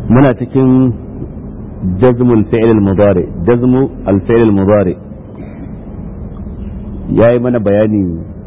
muna cikin jazmul fi'l al-mudari jazmu al-fi'l al-mudari yayi mana bayani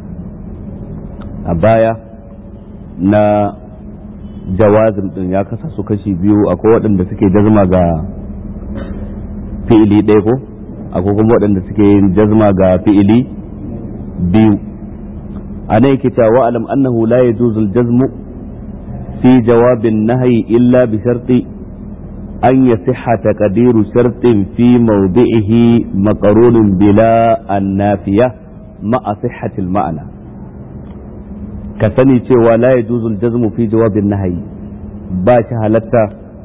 a baya na jawazim din ya kasa su kashi biyu akwai waɗanda suke jazma ga fi'ili ɗaya ko akwai kuma waɗanda suke yin jazma ga fi'ili biyu a nan yake cewa alam annahu la yajuzu al-jazmu fi jawabin nahyi illa bi sharti an yasihha taqdiru shartin fi mawdi'ihi maqrunun bila an-nafiya ma'a sihhati al-ma'na ka sani cewa la yajuzu al-jazmu fi jawabin nahyi ba shi halatta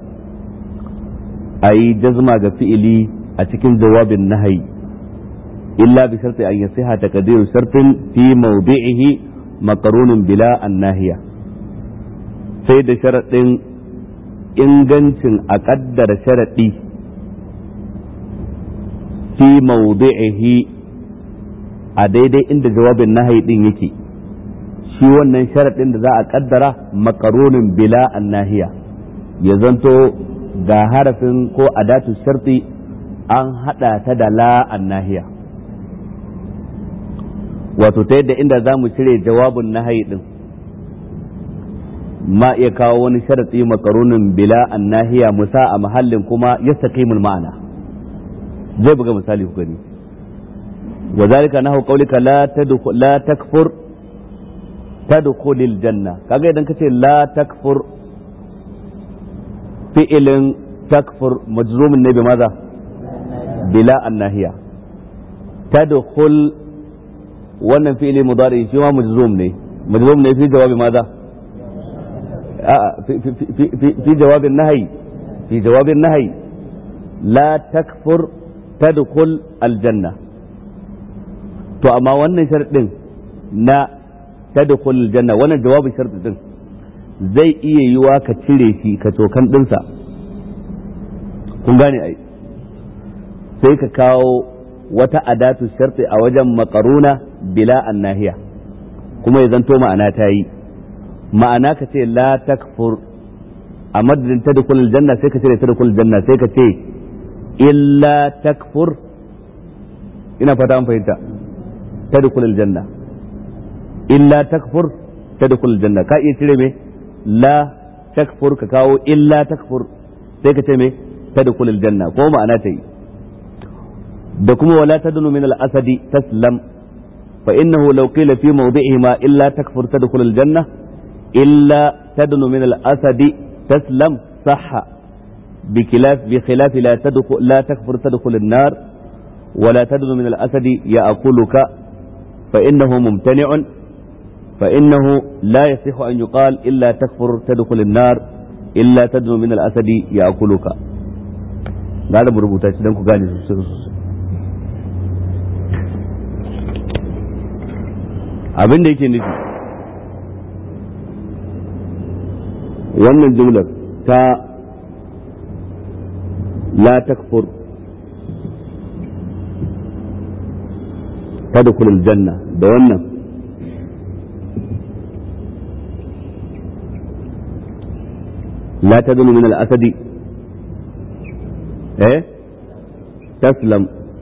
a yi jazma ga fi'ili a cikin jawabin nahayi illa bi sharti an yasiha taqdiru shartin fi mawdi'ihi maqrunun bila an-nahiya sai da sharadin ingancin a kaddara sharadi fi mawdi'ihi a daidai inda jawabin nahayi din yake shi wannan sharadin da za a kaddara maqrunun bila an-nahiya ya zanto ga harafin ko adatu sharti an hada ta da la nahiya wato ta yadda inda za mu cire jawabin nahayi din ma iya kawo wani sharatsi makarunin bila nahiya musa a mahallin kuma ya ma'ana zai buga misali ku gani wa zalika nahu qawlika la tadkhul la takfur tadkhulil janna kaga idan kace la takfur fi'ilin takfur majzumin ne bi maza bila annahiya tadkhul wannan fi'ili mudari shi ma majzum ne majzum ne fi jawabi maza fi jawabin nahyi fi jawabin nahyi la takfur tadkhul aljanna to amma wannan sharadin na tadkhul aljanna wannan jawabin sharadin din zai iya yiwa ka cire shi ka tokan dinsa kun gane ai sai ka kawo wata adatu sharti a wajen makaruna bila annahiya kuma ya zanto ma'ana ta yi ma'ana ka ce la takfur a madadin ta dukul janna sai ka cire ta dukul janna sai ka ce illa takfur ina fata an fahimta ta dukul janna illa takfur ta dukul janna ka iya cire me la takfur ka kawo illa takfur sai ka ce me ta dukul janna ko ma'ana ta yi da kuma wala tadnu min al-asadi taslam fa innahu law qila fi mawdi'ihima illa takfur tadkhul al-janna illa tadnu min al-asadi taslam sahha بخلاف بخلاف لا تدخل لا تكفر تدخل النار ولا تدن من الأسد يأكلك فإنه ممتنع فإنه لا يصح أن يقال إلا تكفر تدخل النار إلا تدن من الأسد يأكلك هذا مربوطة سيدانكو قاني abin da yake nufi wannan jumlar ta la takfur tadkhul aljanna da wannan la tadunu min al-asadi eh taslam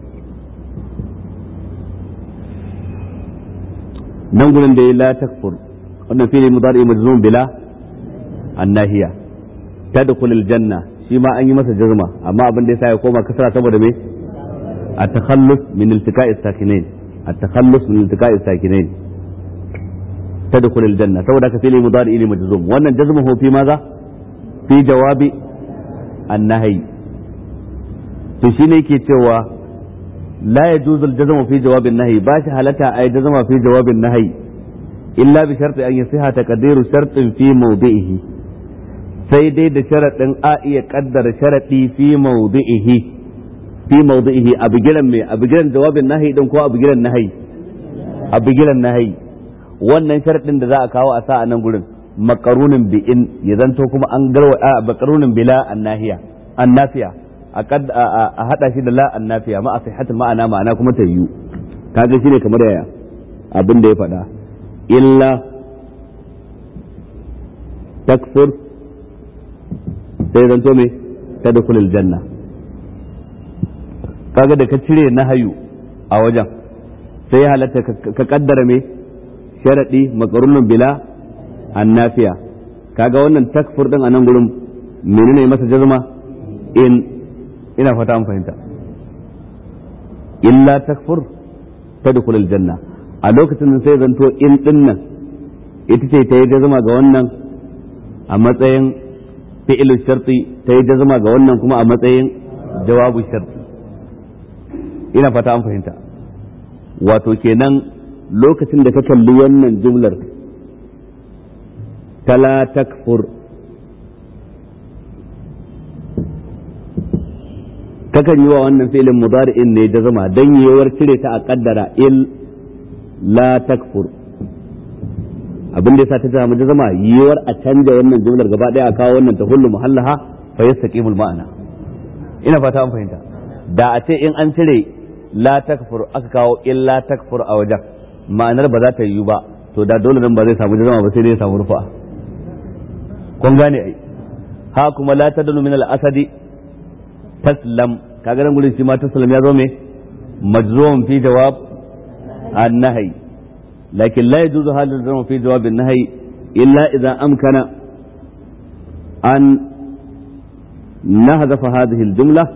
nan gurin da ya la takfur wannan fili mudari majzum bila annahiya tadkhul aljanna shi ma an yi masa jazma amma abin da yasa ya koma kasara saboda me at-takhallus min iltiqa'i sakinain at-takhallus min iltiqa'i sakinain tadkhul aljanna saboda ka fili mudari ili majzum wannan jazmuhu fi maza fi jawabi annahi to shine yake cewa لا يجوز الجزم في جواب النهي باش هلتا أي جزم في جواب النهي إلا بشرط أن يصح تقدير شرط في موضعه sai dai da sharaɗin a iya ƙaddara sharaɗi fi mawdi'ihi fi mawdi'ihi a bigiran mai a bigiran jawabin nahi din ko a bigiran nahi a bigiran nahi wannan sharaɗin da za a kawo a sa a nan gurin makarunin bi in ya zanto kuma an garwa a makarunin bila annahiya annafiya a hada shi da la annafiya ma a sihhatul ma'ana ma'ana kuma ta yiwu kaga shine kamar yaya abin da ya faɗa illa takfur sai zanto me tadkhulul janna kaga da ka cire nahayu a wajen sai ya halatta ka kaddara me sharadi makarunun bila annafiya kaga wannan takfur din a nan gurin menene masa jazma in ina fata an fahimta illa takfur tadkhul aljanna a lokacin da sai zanto in din nan ita ce ta yi jazma ga wannan a matsayin fi'ilul sharti ta yi jazma ga wannan kuma a matsayin jawabu sharti ina fata an fahimta wato kenan lokacin da ka kalli wannan jumlar ta la takfur kakan yi wa wannan filin mudari'in ne da zama don yiwuwar cire ta a kaddara il la takfur abin da yasa ta zama da zama yiwuwar a canja wannan jumlar gaba daya a kawo wannan ta hullu muhallaha fa yastaqimul ma'ana ina fata an fahimta da a ce in an cire la takfur aka kawo illa takfur a wajen ma'anar ba za ta yiwu ba to da dole nan ba zai samu jazama ba sai dai ya samu rufa kun gane ai ha kuma la tadunu min al-asadi taslam kaga nan gurin shi ma taslam ya zo me majzum fi jawab an-nahy lakin la yajuzu halul jazm fi jawab an-nahy illa idza amkana an nahzafa hadhihi al-jumla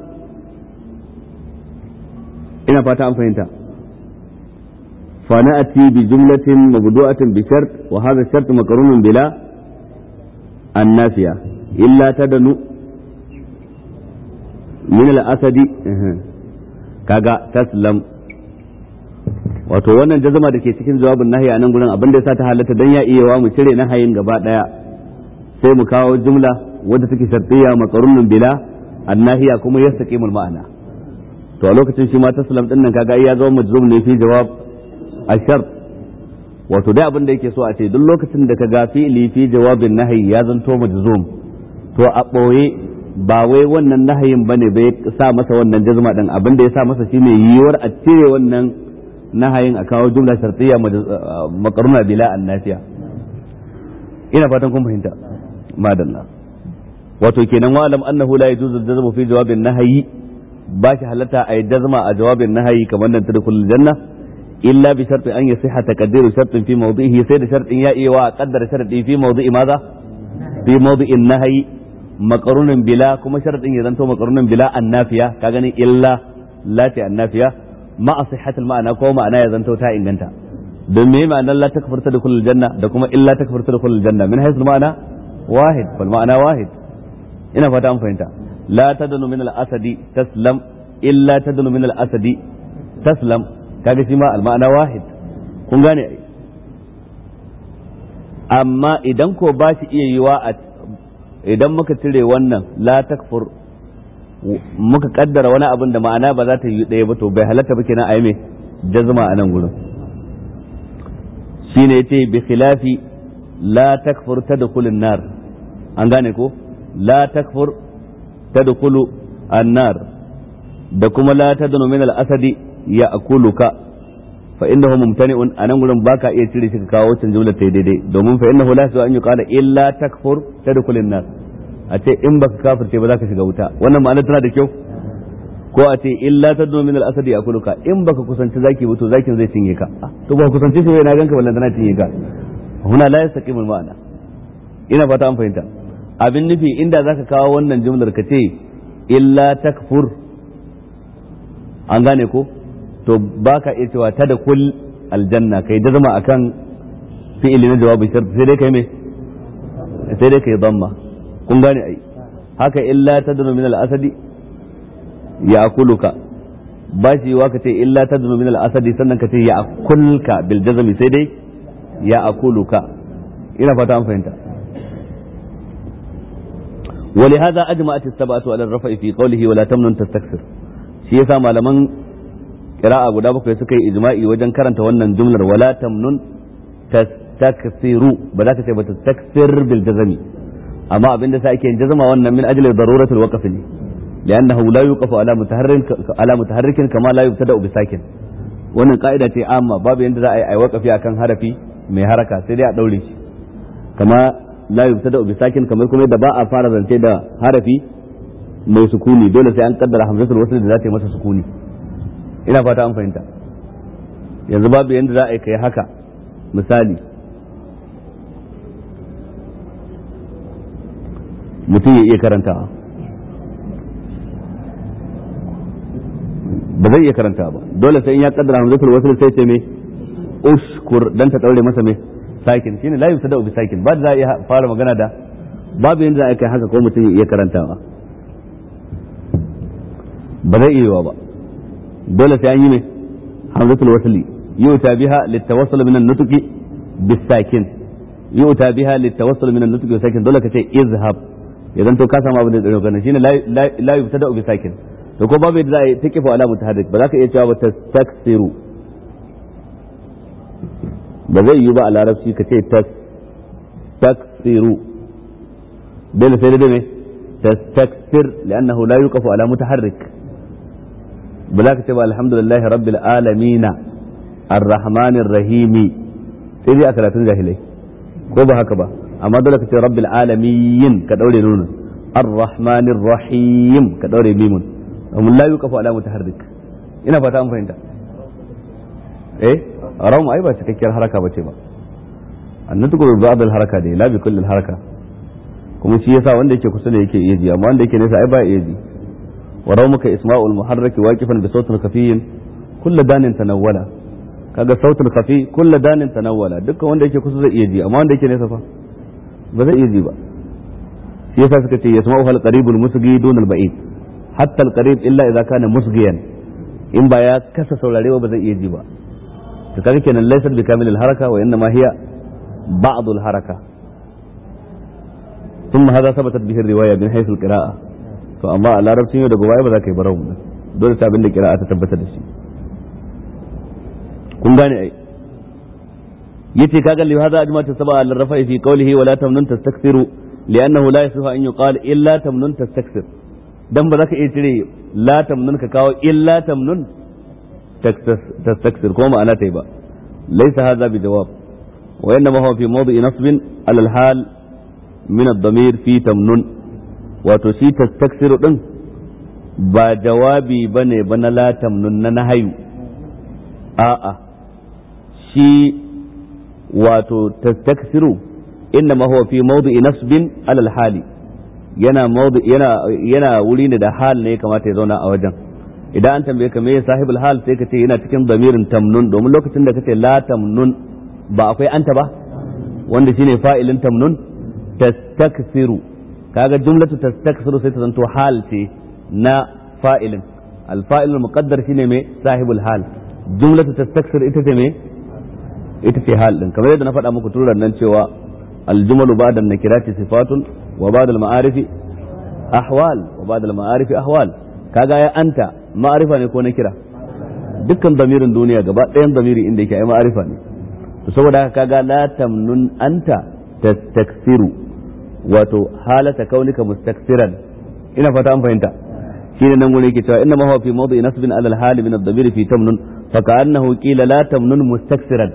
ina fata an fahimta فنأتي بجملة مبدوءة بشرط وهذا الشرط مقرون بلا النافية إلا تدنو من الأسد كاغا تسلم wato wannan jazama da ke cikin jawabin nahi a nan gurin abin da ya sa ta halatta dan ya iya wa mu cire nahayin gaba daya sai mu kawo jumla wadda take shartiyya maqrunun bila annahiya kuma yastaqimul ma'ana to a lokacin shi ma taslam din nan kaga ya zama majzum ne fi jawab ashar wato dai abin da yake so a ce duk lokacin da ka ga fi'ili fi jawabin nahayi ya zanto majzum to a ɓoye ba wai wannan nahayin bane bai sa masa wannan jazma din abin da ya sa masa shine yiwuwar a cire wannan nahayin a kawo jumla shartiyya makaruna bila annasiya ina fatan kun fahimta madalla wato kenan wa alam annahu la yajuzu al-jazmu fi jawabin nahayi ba shi halatta a yi jazma a jawabin nahayi kamar nan tadkhulul janna إلا بشرط أن يصح تقدير شرط في موضعه سيد شرط يأي وقدر شرط في موضع ماذا في موضع النهي مقرون بلا كما شرط يزنتو مقرون بلا النافية كاغني إلا لا النافية مع صحة المعنى كو معنى يزنتو تا إنغنتا دمي معنى لا تكفر تدخل الجنة دكما إلا تكفر تدخل الجنة من حيث المعنى واحد فالمعنى واحد إنا فتام فهمتا لا تدن من الأسد تسلم إلا تدن من الأسد تسلم kaga shi ma alma'ana wahid kun gane ai amma idan ko ba shi iya yiwa a idan muka cire wannan la takfur muka kaddara wani abin da ma'ana ba za ta yi ɗaya ba to bai halatta ba kenan ai me jazma a nan gurin shine yace bi khilafi la takfur tadkhulun nar an gane ko la takfur tadkhulu an-nar da kuma la tadnu min al-asadi ya akuluka fa innahu mumtani'un anan gurin baka iya cire shi ka kawo wancan jumlar ta daidai domin fa innahu la yasu an yuqala illa takfur tadkhulun nar a ce in baka kafirce ba za ka shiga wuta wannan ma'ana tana da kyau ko a ce illa tadnu min al-asad yakuluka in baka kusanci zaki ba to zakin zai cinye ka to ba kusanci shi bai na ganka wallan tana cinye ka huna la yastaqimul ma'ana ina fata an fahimta abin nufi inda zaka kawo wannan jumlar ka ce illa takfur an gane ko to ba ka iya cewa ta da kul aljanna kai da zama akan fi'ili na jawabi shart sai dai kai me sai dai kai damma kun gane ai haka illa tadnu min al-asadi ya akuluka ba shi wa ka ce illa tadnu min al-asadi sannan ka ce ya akulka bil jazmi sai dai ya akuluka ina fata an fahimta ولهذا أجمعت السبعة على الرفع في قوله ولا تمنن تستكثر shi yasa malaman qira'a guda bakwai suka yi ijma'i wajen karanta wannan jumlar wala tamnun tastaksiru ba za ka ce ba tastaksir bil jazami amma abin da sa ake yin jazama wannan min ajli daruratul waqf ne li'annahu la yuqafu ala mutaharrik ala mutaharrikin kama la yubtada bi sakin wannan ka'ida ce amma babu yanda za a yi ai waqafi akan harafi mai haraka sai dai a daure shi kama la yubtada bi sakin kamar kuma yadda ba a fara zance da harafi mai sukuni dole sai an kaddara hamzatul wasl da za ta yi masa sukuni ina fata an fahimta yanzu babu yanda za a yi kai haka misali mutum ya iya karantawa ba zai iya karanta ba dole sai in ya kaddara hamzatul wasl sai ce me ushkur dan ta daure masa me sakin shine la yubtada bi sakin ba za a iya fara magana da babu yanda za a kai haka ko mutum ya iya karantawa ba zai iya ba dole sai an yi me hamzatul wasli yuta biha litawassul min an-nutqi bis-sakin yuta biha litawassul min an-nutqi bis-sakin dole ka ce izhab idan to ka samu abin da zai kana shine la yubtada bi sakin to ko babu yadda za a yi ta kifa alamu taharrik ba za ka iya cewa ba tastaksiru ba zai yi ba a larabci ka ce tastaksiru dole sai da me tastaksir li'annahu la yuqafu ala mutaharrik ba za ka ce ba alhamdulillah rabbil alamin arrahmanir rahimi sai dai a karatun jahilai ko ba haka ba amma dole ka ce rabbil alamin ka daure nunun arrahmanir rahim ka daure mimun amma la yuqafu ala mutaharrik ina fata an fahimta eh rawm ai ba cikakkiyar haraka bace ba annatu bi ba'd al haraka dai la bi kulli al haraka kuma shi yasa wanda yake kusa da yake iya ji amma wanda yake nesa ai ba iya ji wa rawmuka isma'ul muharrak waqifan bi sautin khafiyyin kullu danin tanawwala kaga sautin khafi kullu danin tanawwala dukkan wanda yake kusa zai iya ji amma wanda yake nesa fa ba zai iya ji ba shi yasa suka ce yasma'u hal qaribul musgi dun al ba'id hatta al qarib illa idza kana musgiyan in ba ya kasa saurare ba zai iya ji ba to kaga kenan laysa bi kamil al haraka wa inma hiya ba'd al haraka ثم هذا ثبتت به الروايه من حيث القراءه to amma a larabcin yau da gobe ba za ka yi barau dole ta abin da kira'a ta tabbatar da shi kun gane ai yace kaga li hadha ajma'tu sab'a al rafa'i fi qawlihi wa la tamnun tastakthiru li'annahu la yasihu an yuqal illa tamnun tastakthir dan ba za ka iya cire la tamnun ka kawo illa tamnun tastakthir ko ma'ana tai ba laysa hadha bi jawab wa innama huwa fi mawdi'i nasbin ala al hal min ad-damir fi tamnun wato shi tastakthir din ba jawabi bane ba na la tamnun na nahayu a'a shi wato tastaksiru inna ma huwa fi mawdu'i nasbin alal hali yana mawdu yana yana wuri ne da hal ne kamata ya zauna a wajen idan an tambaye ka me sahibul hal sai ka ce yana cikin damirin tamnun domin lokacin da kace la tamnun ba akwai anta ba wanda shine fa'ilin tamnun tastaksiru kaga jumlatu tastaksiru sai ta zanto hal ce na fa'ilin al-fa'il al-muqaddar shine me sahibul hal jumlatu tastaksir ita ce me ita ce hal din kamar yadda na faɗa muku turan nan cewa aljumalu ba'da nakirati sifatun wa ba'da al-ma'arifi ahwal wa ba'da al-ma'arifi ahwal kaga ya anta ma'arifa ne ko na kira dukkan damirin duniya gaba ɗayan damiri inda yake ai ma'arifa ne to saboda haka kaga la tamnun anta tastaksiru wato halata kaunika mustaksiran ina fata an fahimta shine nan gure yake cewa inna ma huwa fi mawdi'i nasbin ala al-hali min ad-damir fi tamnun fa ka'annahu qila la tamnun mustaksiran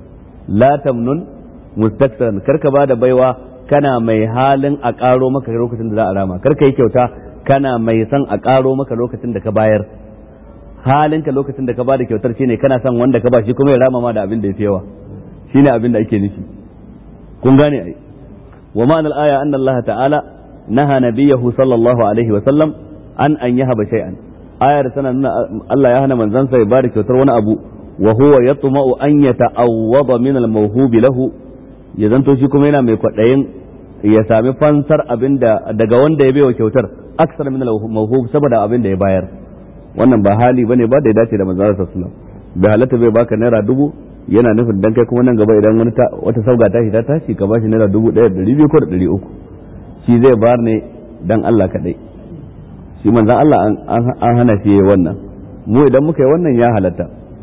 la tamnun mustaksiran karka bada baiwa kana mai halin a karo maka lokacin da za a rama karka yi kyauta kana mai son a karo maka lokacin da ka bayar halinka lokacin da ka bada kyautar shine kana son wanda ka ba shi kuma ya rama ma da abin da yafi yawa shine abin da ake nufi kun gane ai wa ma'anar aya anna Allah ta'ala naha nabiyahu sallallahu alaihi wa sallam an an yahaba shay'an ayar tana nuna Allah ya hana manzansa ya bada kyautar wani abu wa huwa yatma'u an yata'awwada min al-mawhub lahu ya zanto shi kuma yana mai kwadayin ya sami fansar abinda daga wanda ya baiwa kyautar aksar min al-mawhub saboda abin da ya bayar wannan ba hali bane ba da ya dace da manzon sallallahu alaihi wasallam bai halatta bai baka naira dubu yana nufin dan kai kuma nan gaba idan wani wata sauga tashi ta tashi ka bashi naira dubu ɗaya da ɗari biyu ko da ɗari uku shi zai bayar ne dan Allah kaɗai shi manzan Allah an hana shi wannan mu idan muka yi wannan ya halatta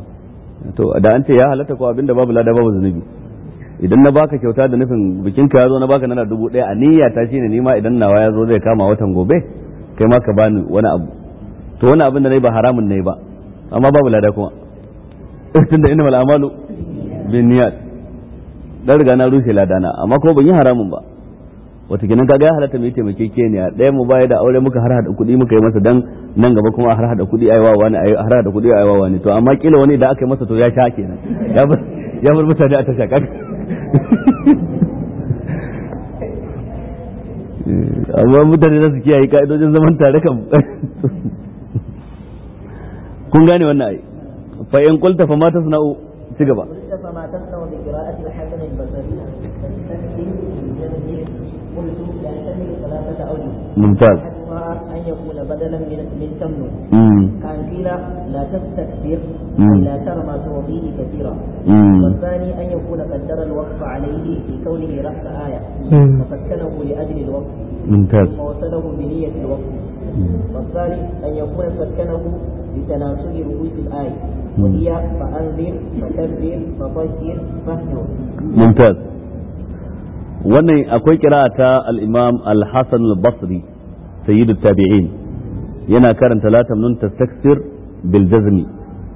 to da an ce ya halatta ko abinda babu lada babu zunubi idan na baka kyauta da nufin bikin ka ya zo na baka naira dubu ɗaya a niyya ta shine nima idan nawa ya zo zai kama watan gobe kai ma ka bani wani abu to wani abin da nayi ba haramun ne ba amma babu lada kuma tunda innamal a'malu bin niyyat dan riga na rushe ladana amma ko ban yi haramun ba wata kenan kaga ya halatta mu taimake ke ne ɗaya mu baya da aure muka har hada kuɗi muka yi masa dan nan gaba kuma har hada kuɗi aiwa wani har hada kuɗi aiwa wani to amma kila wani da aka yi masa to ya sha kenan ya bar ya bar mutane a tasha kaga amma mutane za su kiyaye ka'idojin zaman tare kan kun gane wannan ai fa in qulta fa ma tasna'u ci gaba قلت فما تصنع بقراءة الحسن البصري تستسلم بالجزم قلت يحتمل ثلاثة أوجه ممتاز أحدها أن يكون بدلا من من تمن امم كان قيل لا تستكبر مم. أي لا ترى ما تعطيه كثيرا امم والثاني أن يكون قدر الوقف عليه في كونه رأس آية فسكنه لأجل الوقف ممتاز ثم وصله بنية الوقف والثالث أن يكون سكنه بتناسب رؤوس الآية وهي فأنذر فكبر فطهر فاهجر ممتاز wannan akwai kira ta al-imam al-hasan al-basri sayyid tabi'in yana karanta la tamnun tastaksir bil jazmi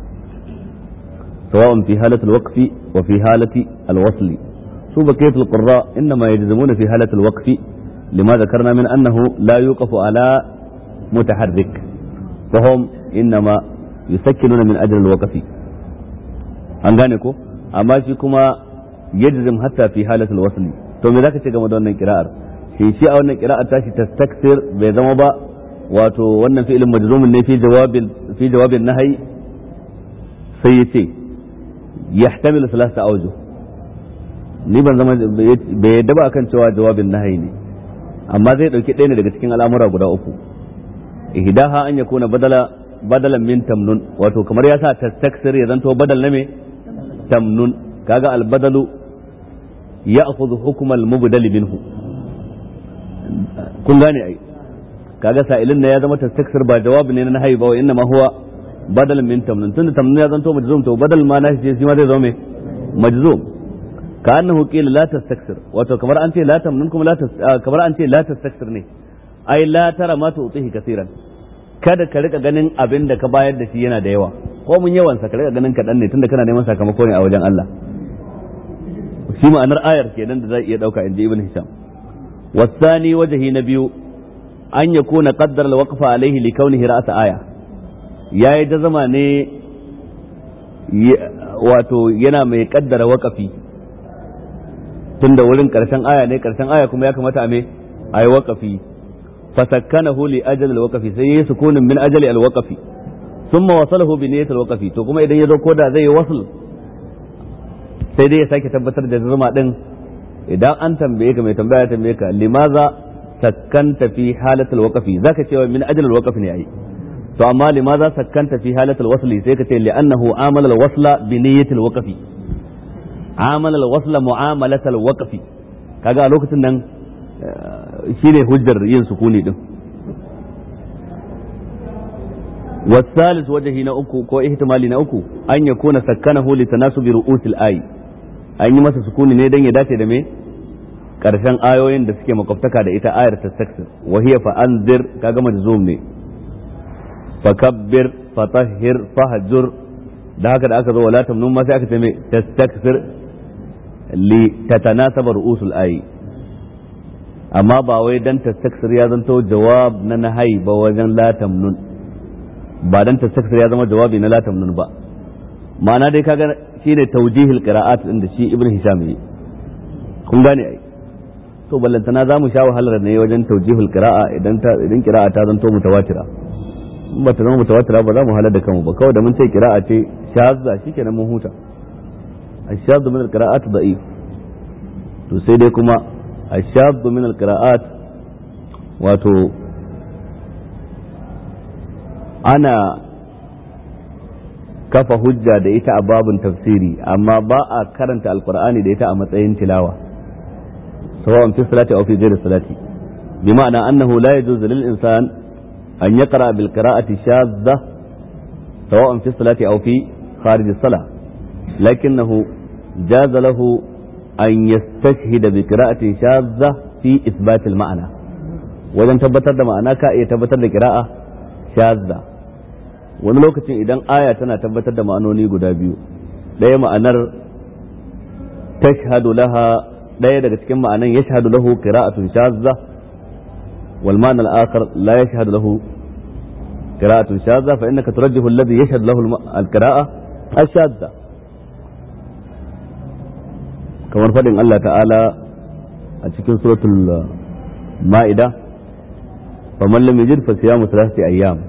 سواء في حالة الوقف وفي حالة الوصل شو بقية القراء إنما يجزمون في حالة الوقف لما ذكرنا من أنه لا يوقف على متحرك فهم إنما يسكنون من أجل الوقف أنغانيكو أما شيكما يجزم حتى في حالة الوصل to me zaka ce game da wannan kira'ar shi shi a wannan kira'ar tashi tastaksir bai zama ba wato wannan fi'ilin majzumin ne fi jawabin fi jawabin nahyi sai yace yahtamilu salasa awjuh ni ban zama bai yadda ba akan cewa jawabin nahyi ne amma zai dauki ɗaya ne daga cikin al'amura guda uku ihdaha an yakuna badala badalan min tamnun wato kamar ya sa tastaksir ya zanto badal na me tamnun kaga albadalu ya'khudhu hukm al-mubdal minhu kun gane ai kaga sa'ilin ne ya zama tastaksir ba jawabi ne na haiba wa inna ma huwa badal min tamnun tunda tamnun ya zanto majzum to badal ma na shi ma zai zama me majzum ka annahu qila la tastaksir wato kamar an ce la tamnun kuma la kamar an ce la tastaksir ne ai la tara ma tu'tihi kaseeran kada ka rika ganin abin da ka bayar da shi yana da yawa ko mun yawan sa ka rika ganin kaɗan ne tunda kana neman sakamako ne a wajen Allah shi ma'anar ayar kenan da za iya dauka inji ibn hisham wasani wajhi na biyu an yakuna qaddara alwaqfa alaihi li kaunihi ra'sa aya yayi jazama ne wato yana mai kaddara waqafi tunda wurin karshen aya ne karshen aya kuma ya kamata a me ayi waqafi fasakkanahu li ajali alwaqfi sai yayi sukunin min ajali alwaqfi thumma wasalahu bi niyyati alwaqfi to kuma idan yazo koda zai yi wasl sai dai ya sake tabbatar da zuma din idan an tambaye ka mai tambaya ya tambaye ka limaza sakkanta fi halatul waqfi zaka cewa min ajal alwaqf ne ai to amma limaza sakkanta fi halatul wasli sai ka ce li'annahu amala alwasla bi niyyati alwaqfi amala alwasla mu'amalat alwaqfi kaga a lokacin nan shine hujjar yin sukuni din والثالث وجهي نأكو كو احتمالي نأكو أن يكون سكنه لتناسب رؤوس الآي an yi masa sukuni ne don ya dace da me karshen ayoyin da suke makwabtaka da ita ayar tastaksir wa hiya fa anzir kaga majzum ne fa kabbir fa tahhir fa hajur da haka da aka zo wala tamnun ma sai aka ce me tastaksir li tatanasaba ru'usul ayi amma ba wai dan tastaksir ya zanto jawab na nahai ba wajen la tamnun ba dan tastaksir ya zama jawabi na la tamnun ba ma'ana dai kaga shine tawjihil qira'at din da shi ibnu hisham yi kun gane ai to ballantana za mu sha wahalar ne wajen tawjihul qira'a idan ta idan qira'a ta zanto mutawatira in ba ta zama mutawatira ba za mu halar da kanmu ba kawai da mun ce qira'a ce shazza shikenan mun huta الشاذ من القراءات ضعيف to sai dai kuma الشاذ من القراءات wato ana kafa hujja da ita a babun tafsiri amma ba a karanta alkur'ani da ita a matsayin tilawa sawa'un fi salati aw fi ghairi salati bi ma'ana annahu la yajuzu lil insan an yaqra bil qira'ati shadha sawa'un fi salati aw fi kharij as-salah lakinnahu jaza lahu an yastashhida bi qira'atin shadha fi ithbat al-ma'na wajen tabbatar da ma'ana ka iya tabbatar da qira'a shadha wani lokacin idan aya tana tabbatar da ma'anoni guda biyu ɗaya ma'anar tashhadu laha ɗaya daga cikin ma'anan yashhadu lahu qira'atun shazza wal ma'na al-akhar la yashhadu lahu qira'atun shazza fa innaka turajjihu alladhi yashhadu lahu al-qira'a ash-shazza kamar fadin Allah ta'ala a cikin suratul ma'ida faman lam yajid fa siyamu thalathati ayyam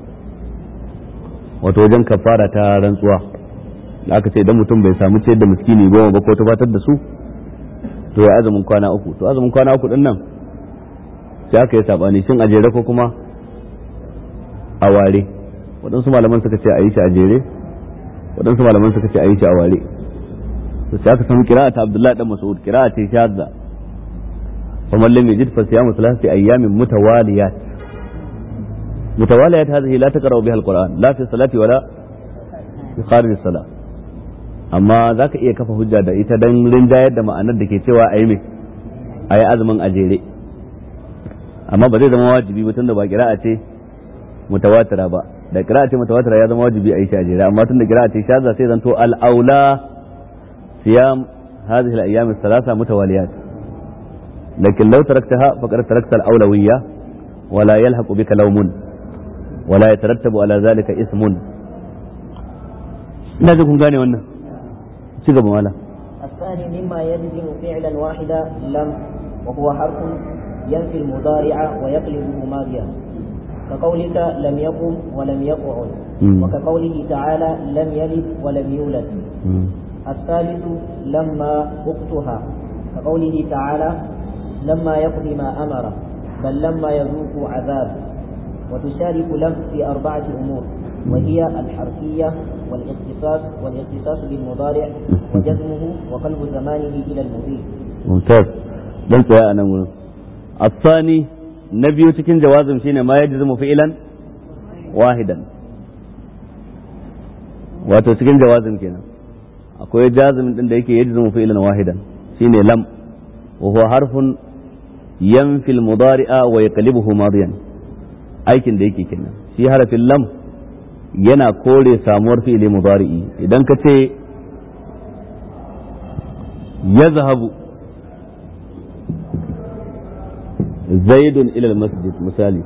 wato wajen kafara ta rantsuwa da aka ce idan mutum bai samu ciyar da miskini goma ba ko tufatar da su to ya azumin kwana uku to azumin kwana uku din nan sai aka yi sabani shin a jere ko kuma a ware waɗansu malaman suka ce a yi shi a jere waɗansu malaman suka ce a yi shi a ware to sai aka samu kira'a ta Abdullahi dan Mas'ud kira'a ce shadda fa man lam yajid fa siyamu thalathati ayyamin mutawaliyat mutawaliyat hadhihi la taqra'u biha al-Qur'an la fi salati wala fi kharij as-salah amma za ka iya kafa hujja da ita don rinjayar da ma'anar da ke cewa a yi mai a yi azumin a jere amma ba zai zama wajibi ba tunda ba kira'a ce mutawatira ba da kira'a ce mutawatira ya zama wajibi a yi shi a jere amma tunda kira'a ce shaza sai zanto al'aula siyam hadhihi al-ayyam ath-thalatha mutawaliyat lakin law taraktaha faqad tarakta al-awlawiyya wala yalhaqu bika lawmun wala yatarattabu ala dhalika ismun ina kun gane wannan ci gaba mala الثاني مما يلزم فعلا واحدا لم وهو حرف ينفي المضارع ويقلبه ماضيا كقولك لم يقم ولم يقعد وكقوله تعالى لم يلد ولم يولد الثالث لما أختها كقوله تعالى لما يقضي ما أمر بل لما يذوق عذاب وتشارك لم في أربعة أمور وهي الحرفية والاختصاص والاختصاص بالمضارع وجزمه وقلب زمانه إلى المضيف ممتاز dan tsaya a nan wurin الثاني na biyu cikin jawazin shine ma yajzimu fi'lan wahidan wato cikin jawazin kenan akwai jazimin din da yake yajzimu fi'lan wahidan shine lam wa huwa harfun yanfi al-mudari'a wa yaqlibuhu madiyan aikin da yake kenan shi harafin lam yana kore samuwar fi'ili mudari'i idan ka ce ya zahabu zaidun ilal masjid misali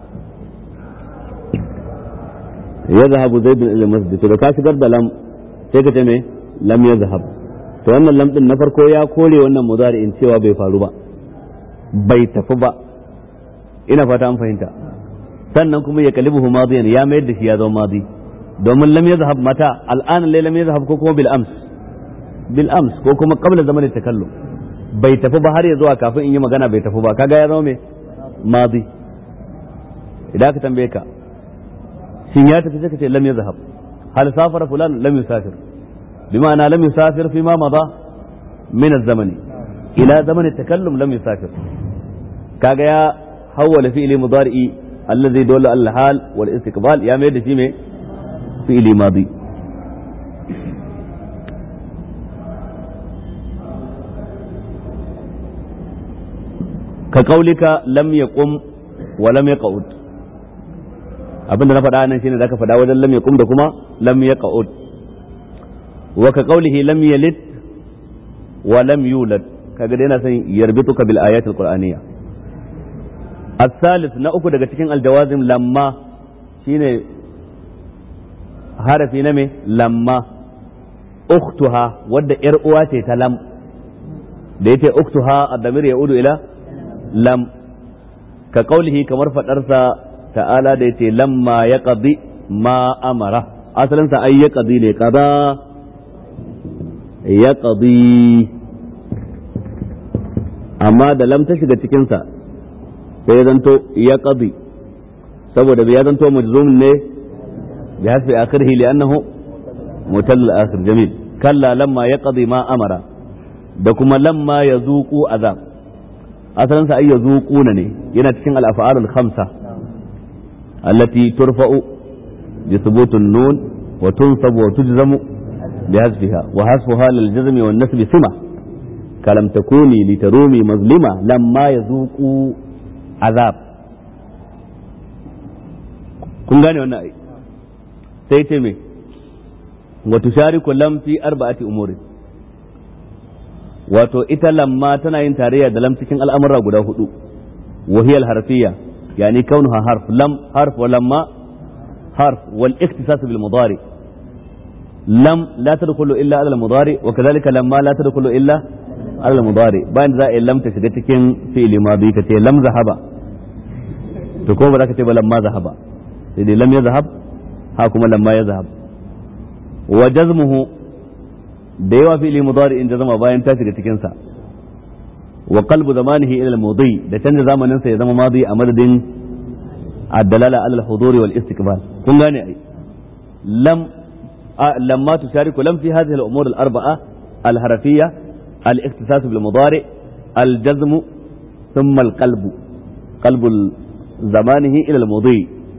ya zahabu zaidun ilal masjid to da ka shigar da lam sai ka ce me lam ya zahab to wannan lam din na farko ya kore wannan mudari'in cewa bai faru ba bai tafi ba ina fata an fahimta sannan kuma ya kalibuhu madiyan ya mayar da shi ya zama madi domin lam yazhab mata al'an lai lam yazhab ko kuma bil ams bil ams ko kuma qabla zaman takallum bai tafi ba har ya zuwa kafin in yi magana bai tafi ba kaga ya zama me madi idan ka tambaye ka shin ya tafi sai ka ce lam yazhab hal safara fulan lam yusafir bima'ana lam yusafir fi ma mada min az-zamani ila zaman takallum lam yusafir kaga ya hawwala fi'li mudari'i الذي يدل على الحال والاستقبال يا ميد في مي فعل ماضي كقولك لم يقم ولم يقعد abin da na faɗa nan shine zaka faɗa wajen lam yaqum da kuma lam yaqud wa ka qawlihi lam yalid wa lam yulad kaga dai yana son yarbituka bil ayatil qur'aniyya الثالث na uku daga cikin aljawazim lamma shine harafi na me lamma uktuha wadda yar uwa ce ta lam da yace uktuha ad-damir yaudu ila lam ka kaulihi kamar fadarsa ta'ala da yace lamma yaqdi ma amara asalin sa ay yaqdi ne qada yaqdi amma da lam ta shiga cikin sa sai ya zanto ya qadi saboda ya zanto majzum ne bi hasbi akhirih li annahu mutall akhir jamil kalla lamma yaqdi ma amara da kuma lamma yazuqu azab asalin sa ay yazuquna ne yana cikin al af'al al khamsa allati turfa'u bi thubut an nun wa tunsab wa tujzamu bi hasbiha wa hasbuha lil jazm wa nasb sima kalam takuni litarumi mazlima lamma yazuqu azab kun gane wannan ai sai ce me wa tushariku lam fi arba'ati umuri wato ita lamma tana yin tarayya da lam cikin al'amura guda hudu wahiyal harfiya yani kaunuha harf lam harf wa lamma harf wal iktisas bil mudari lam la tadkhulu illa ala al mudari wa kadhalika lamma la tadkhulu illa ala al mudari bayan za a yi lam ta shiga cikin fi'li madi ka ce lam zahaba to ko ba za ka ce ba lamma zahaba sai dai lam ya zahab ha kuma lamma ya zahab wa jazmuhu da yawa fi'li mudari in jazama bayan ta shiga cikin sa wa qalbu zamanihi ila al-mudi da canza zamanin sa ya zama madi a madadin ad-dalala ala al-huduri wal istiqbal kun gane ai lam lamma tushariku lam fi hadhihi al-umur al-arba'a al-harfiyya al-ikhtisas bil mudari al-jazm thumma al-qalbu qalbu zamanihi ila al-mudi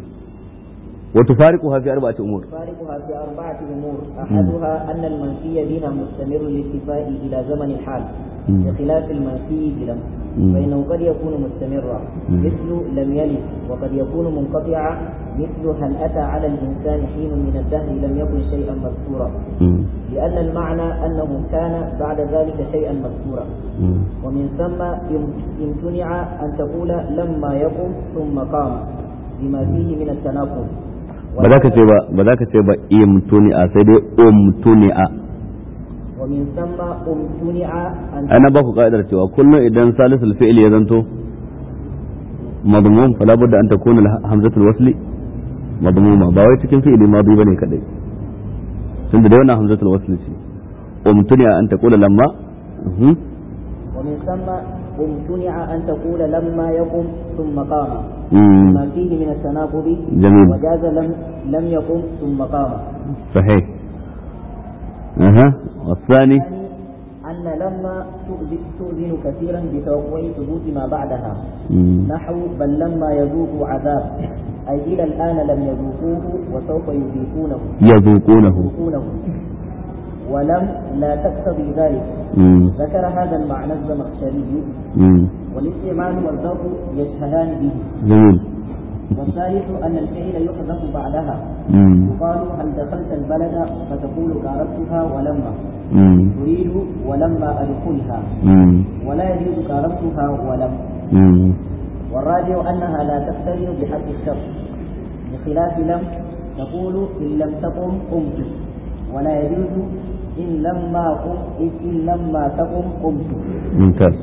وتفارقها في أربعة أمور تفارقها في أربعة أمور أحدها أن المنفي بها مستمر الاتفاء إلى زمن الحال بخلاف المنفي بلم فإنه قد يكون مستمرا مثل لم يلد وقد يكون منقطعا مثل هل أتى على الإنسان حين من الدهر لم يكن شيئا مذكورا لأن المعنى أنه كان بعد ذلك شيئا مذكورا ومن ثم امتنع أن تقول لما يقم ثم قام بما فيه من التناقض ba za ka ce ba ba za ka ce ba imtuni'a sai dai umtuni'a ومن ثم امتنع أن ana ba ku ka'idar cewa kullum idan salisul fi'il ya zanto madmum fala budda an takuna hamzatul wasli madmuma ba wai cikin fi'ili madi bane kadai tunda da wannan hamzatul wasli ce umtuni'a an taqula lamma ومن ثم امتنع أن تقول لما يقم ثم قام مم. ما فيه من التناقض جميل. وجاز لم لم يقم ثم قام صحيح اها والثاني الثاني أن لما تؤذن تؤذن كثيرا بتوقع ثبوت ما بعدها مم. نحو بل لما يذوقوا عذاب أي إلى الآن لم يذوقوه وسوف يذيقونه يذوقونه يذوقونه ولم لا تقتضي ذلك مم. ذكر هذا المعنى الزمخشري مم. والاستعمال والضرب يشهدان به جميل والثالث أن الفعل يحذف بعدها مم. يقال هل دخلت البلد فتقول قاربتها ولما مم. تريد ولما أدخلها مم. ولا يجوز قاربتها ولم مم. والراجع أنها لا تقترن بحق الشرط بخلاف لم تقول إن لم تقم قمت ولا يجوز إن لما قم إن لما تقم قمت mumtaz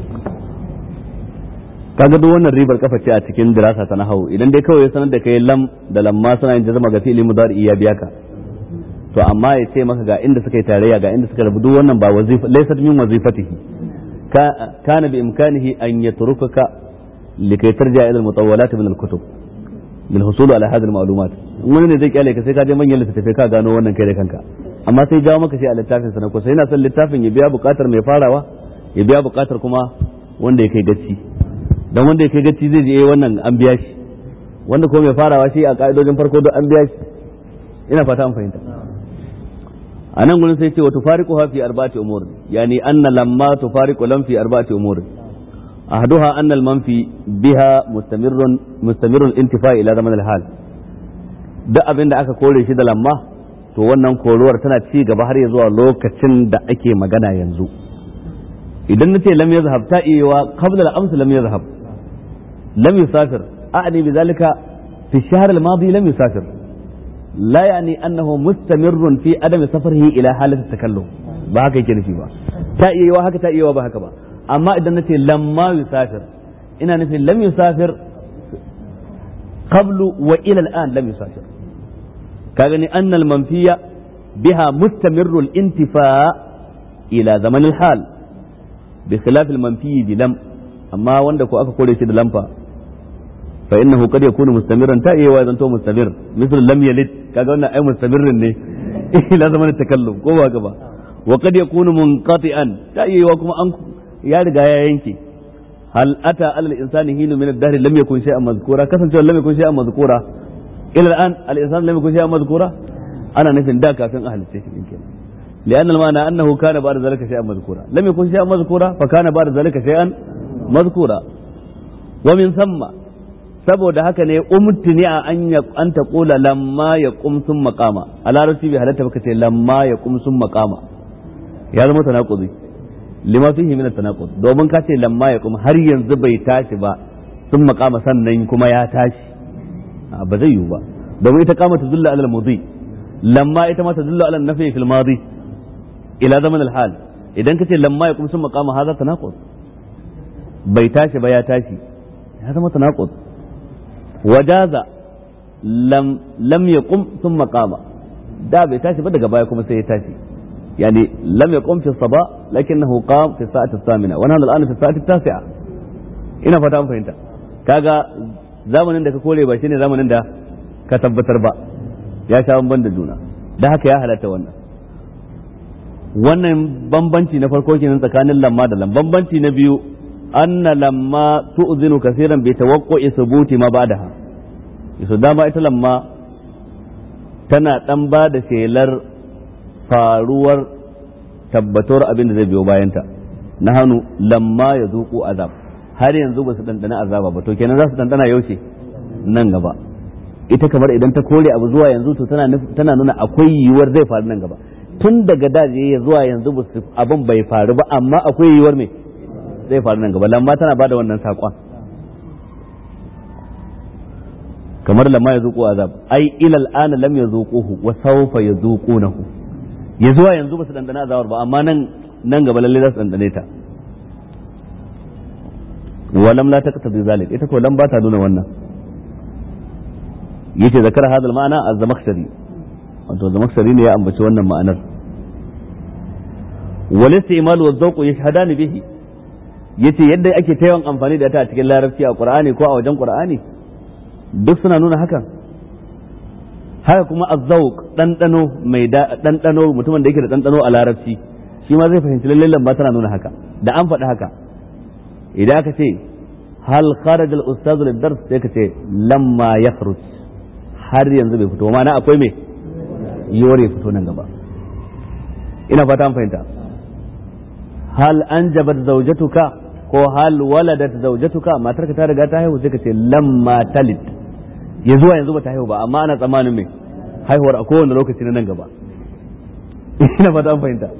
kaga duk wannan ribar kafa ce a cikin dirasa ta nahawu idan dai kawai ya sanar da kai lam da lamma suna yin jazama ga fi'ili mudari iya biya ka to amma ya ce maka ga inda suka yi tarayya ga inda suka rabu duk wannan ba wazifa laysat min wazifatihi ka kana bi imkanihi an yatrukaka likai tarja ila al-mutawwalat min al-kutub lil husul ala hadhihi al-ma'lumat wani ne zai kyale ka sai ka je manyan littattafai ka gano wannan kai da kanka amma sai jawo maka shi a littafin sa na kusa yana son littafin ya biya bukatar mai farawa ya biya bukatar kuma wanda ya kai gacci dan wanda ya kai gacci zai je wannan an biya shi wanda kuma mai farawa shi a ka'idojin farko duk an biya shi ina fata an fahimta a nan gurin sai ce wa tufariqu fi arba'ati umur yani anna lamma tufariqu lam fi arba'ati umur ahduha anna al manfi biha mustamirrun mustamirrun intifa ila zaman al hal duk abin da aka kore shi da lamma to wannan koruwar tana ci gaba har ya zuwa lokacin da ake magana yanzu idan nace lam yazhab ta iya qabla al ams lam yazhab lam yusafir a'ni bidhalika fi الشهر الماضي لم يسافر لا يعني أنه مستمر في عدم سفره إلى حالة التكلم ba haka yake nufi ba ta iya yiwa haka ta iya yiwa ba haka ba amma idan nace lamma yusafir ina nufin lam yusafir qablu wa ila al'an lam yusafir ka gani anna al manfiya biha mustamirru al intifa ila zaman al hal bi khilaf al manfi bi lam amma wanda ko aka kore shi da lamfa fa innahu qad yakunu mustamiran ta iya zanto mustamir misal lam yalid kaga wannan ai mustamirrin ne ila zaman takallum ko ba gaba wa qad yakunu munqati'an ta iya kuma an ya riga ya yanke hal ata alal insani hinu min ad-dahr lam yakun shay'an mazkura kasancewa lam yakun shay'an mazkura ila al-an al-insan lam yakun shay'an mazkura ana nufin da kafin a halitta shi kenan لأن المعنى أنه كان بعد ذلك شيئا مذكورا لم يكن شيئا مذكورا فكان بعد ذلك شيئا مذكورا ومن ثم saboda haka ne umtini a an ya an ta kula lamma ya kum sun maqama a larabci bai halatta baka ce lamma ya kum sun maqama ya zama tanaquzi lima fihi min at-tanaqud domin ka ce lamma ya kuma har yanzu bai tashi ba sun makama sannan kuma ya tashi ba zai yiwu ba domin ita kama tadullu ala al-mudi lamma ita ma tadullu ala an-nafi fil madi ila zaman al-hal idan ka ce lamma ya kuma sun makama hadha tanaqud bai tashi ba ya tashi ya zama tanaqud wajaza lam lam yaqum thumma qama da bai tashi ba daga baya kuma sai ya tashi يعني لم يقم في الصباح لكنه قام في الساعة الثامنة ونحن الآن في الساعة التاسعة ina fata an fahimta kaga zamanin da ka kore ba shine zamanin da ka tabbatar ba ya sha bamban da juna da haka ya halatta wannan wannan bambanci na farko kenan tsakanin lamma da lam bambanci na biyu anna lamma tu'zinu kaseeran bi tawaqqu'i thubuti ma ba'daha yaso dama ita lamma tana dan ba da shelar faruwar tabbatuwar abin da zai biyo bayanta na hannu lamma ya zuku azab har yanzu ba su dandana azaba ba to kenan za su dandana yaushe nan gaba ita kamar idan ta kore abu zuwa yanzu to tana tana nuna akwai yiwuwar zai faru nan gaba tun daga daje ya zuwa yanzu ba abin bai faru ba amma akwai yiwuwar me zai faru nan gaba lamma tana bada wannan saƙon kamar lamma ya zuku azab ai ilal ana lam ya zuquhu wa sawfa ya zuqunahu ya zuwa yanzu ba su dandana azabar ba amma nan nan gaba lalle za su dandane ta walam la taqtadi zalik ita ko lam ba ta nuna wannan yace zakar hadal ma'ana az-zamakhshari wato zamakhshari ne ya ambaci wannan ma'anar wal istimal wa zawq yashhadani bihi yace yadda ake ta yawan amfani da ta a cikin larabci a qur'ani ko a wajen qur'ani duk suna nuna hakan haka kuma azzauq ɗanɗano mai ɗanɗano mutumin da yake da ɗanɗano a larabci shi ma zai fahimci lallai lamba tana nuna haka da an faɗi haka idan aka ce hal kharaja al ustaz lid dars sai ka ce lamma yakhruj har yanzu bai fito ma'ana akwai me yiwuwar ya fito nan gaba ina fata an fahimta hal anjabat zawjatuka ko hal waladat zawjatuka matarka ta riga ta haihu sai ka ce lamma talid ya zuwa yanzu ba ta haihu ba amma ana tsammanin mai haihuwar a kowane lokaci na nan gaba ina fata an fahimta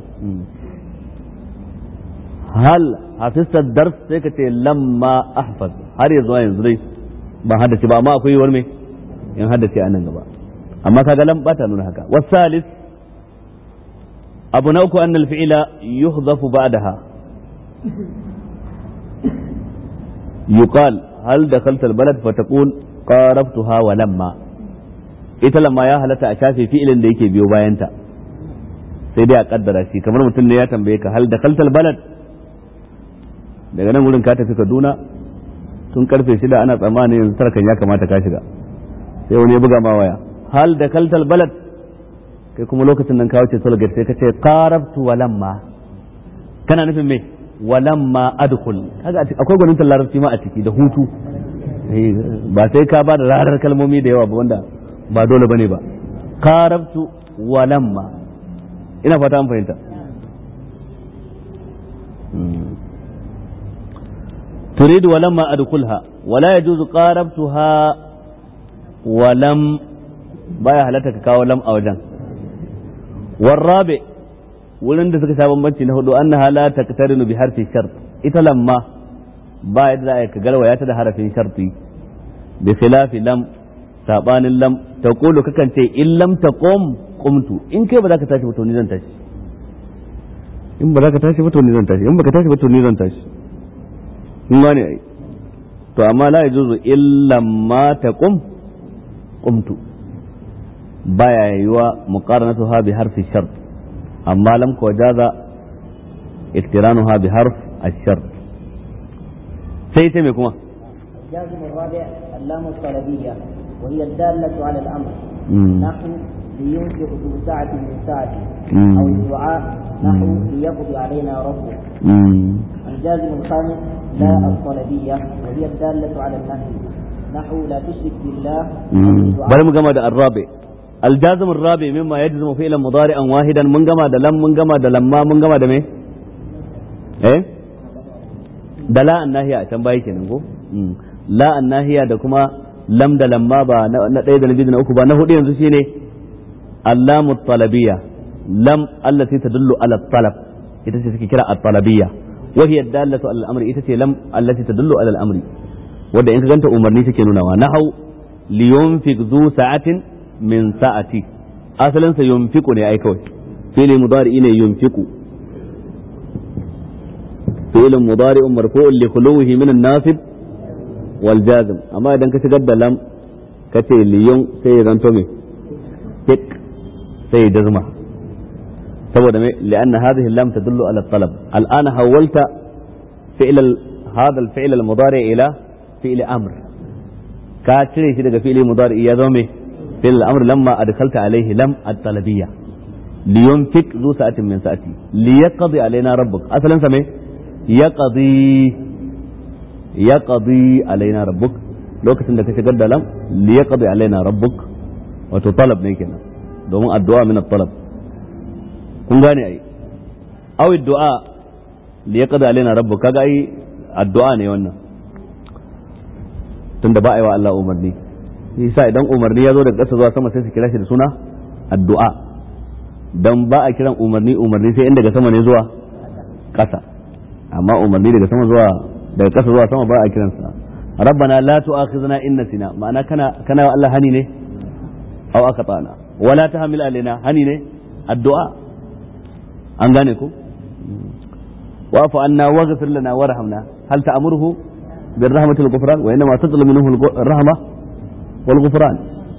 hal hafistar dars sai ka ce lamma ahfaz har ya zuwa yanzu dai ban haddace ba amma akwai yiwuwar mai in haddace a nan gaba amma kaga lam bata nuna haka wasalis abu na uku annal fi'ila yuhzafu ba'daha yuqal hal dakhalta albalad fataqul qarabtuha wa lamma ita lamma ya halatta a shafe fi'ilin da yake biyo bayanta sai dai a kaddara shi kamar mutum ne ya tambaye ka hal da kaltal balad daga nan wurin ka tafi Kaduna tun karfe shida ana tsammanin yanzu tarkan ya kamata ka shiga sai wani ya buga ma waya hal da kaltal balad kai kuma lokacin nan ka wuce tolgate sai ka ce qarabtu wa lamma kana nufin me wa lamma adkhul kaga akwai gwanin larabci ma a ciki da hutu ba sai ka ba da rarar kalmomi da yawa ba wanda ba dole bane ba qarabtu wa lamma ina fata an fahimta تريد ولما أدخلها ولا يجوز قاربتها ولم بايا هلتك كاو لم أو جن والرابع wurin da suka sha bambanci na hudu annaha la taqtarinu bi harfi shart ita lamma ba yadda za a ka galwaya ta da harafin sharti bi khilafi lam sabanin lam taqulu kakan ce in lam taqum qumtu in kai ba za ka tashi ba to ni zan tashi in ba za ka tashi ba to ni zan tashi in ba ka tashi ba to ni zan tashi kun gane ai to amma la yajuzu illa ma taqum qumtu baya yiwa muqaranatuha bi harfi shart amma lam ko jaza iktiranuha bi harf ash-shart sai ta me kuma الجازم الرابع اللام الطلبية وهي الدالة على الأمر نحو لينفق ذو سعة من سعته أو الدعاء نحو ليقضي علينا ربه الجازم الخامس لا الطلبية وهي الدالة على النهي نحو لا تشرك بالله bari mu gama da arrabi aljazim arrabi mimma yajzimu fi'lan mudari'an wahidan mun gama da lam mun gama da lamma mun gama da me eh da la annahiya a can baya kenan ko la annahiya da kuma lam da lamma ba na ɗaya da na biyu da na uku ba na hudu yanzu shine allamu talabiyya lam allati tadullu ala talab ita ce suke kira at-talabiyya wa hiya dallatu ala al-amri ita ce lam allati tadullu ala al-amri wanda in ka ganta umarni take nunawa nahau li yunfiq zu sa'atin min sa'ati asalin sa yunfiqu ne ai kawai fi'li mudari ne yunfiqu fi'l mudari marfu'un li khuluwihi min an-nasib wal jazm amma idan ka shigar da lam kace liyun sai ya zanto me tik sai jazma saboda me lianna hadhihi lam tadullu ala talab al'ana hawalta fi'l هذا الفعل المضارع إلى فعل أمر كاتري في daga fi'li mudari ya zama me fi'l al-amr lamma adkhalta alayhi lam at-talabiyya liyunfik zu sa'atin min sa'ati liyaqdi alaina rabbuk asalan sa me yaqdi yaqdi alaina rabbuk lokacin da ka shigar da lam liyaqdi alaina rabbuk wato talab ne kenan domin addu'a min at-talab kun gane ai aw addu'a liyaqdi alaina rabbuk kaga ai addu'a ne wannan tunda ba a yi wa Allah umarni yasa idan umarni ya zo daga ƙasa zuwa sama sai su kira shi da suna addu'a dan ba a kiran umarni umarni sai in daga sama ne zuwa ƙasa amma umarni daga sama zuwa daga ƙasa zuwa sama ba a kiransa rabbana la tu'akhizna in nasina ma'ana kana kana wa Allah hani ne aw akatana wala tahmil alaina hani ne addu'a an gane ku واعف عنا واغفر لنا وارحمنا هل تأمره بالرحمة والغفران وإنما تطلب منه الرحمة والغفران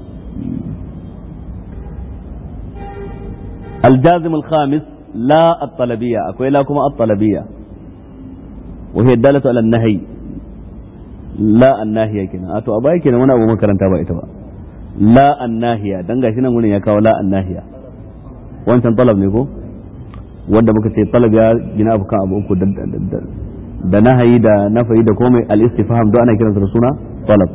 الجازم الخامس لا الطلبية أكوي لكم الطلبية وهي الدالة على النهي لا الناهية كنا أتو أباي كنا وانا أبو مكرن تابا إتبا لا الناهية دنگا شنا من يكاو لا الناهية وانت طلب نيكو wanda muka ce talab ya gina abu kan abu uku da nahayi da nafayi da komai al-istifham don ana kiransa da suna talab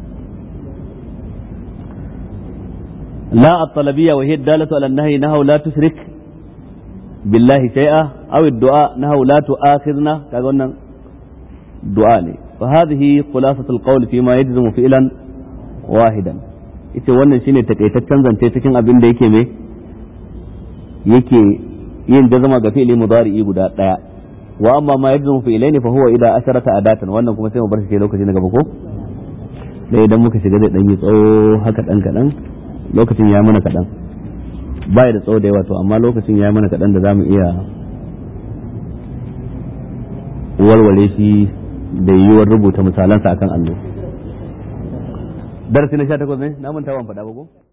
la at-talabiyya wa hiya dalatu ala an-nahy nahaw la tushrik billahi shay'a aw ad-du'a nahaw la tu'akhidna kaga wannan du'a ne fa hadhihi khulasatu al-qawl fi ma yajzimu fi'lan wahidan ita wannan shine takaitaccen zance cikin abin da yake me yake yin jazama ga fi'li mudari'i guda daya wa amma ma yajzu fi'laini fa huwa idza asharata adatan wannan kuma sai mu bar shi lokaci na gaba ko dai idan muka shiga zai dan yi tsawo haka dan kadan lokacin ya mana kadan baya da tsawo da yawa to amma lokacin ya mana kadan da zamu iya walwale shi da yiwuwar rubuta misalansa akan allo darasi na 18 ne na manta ban faɗa ba ko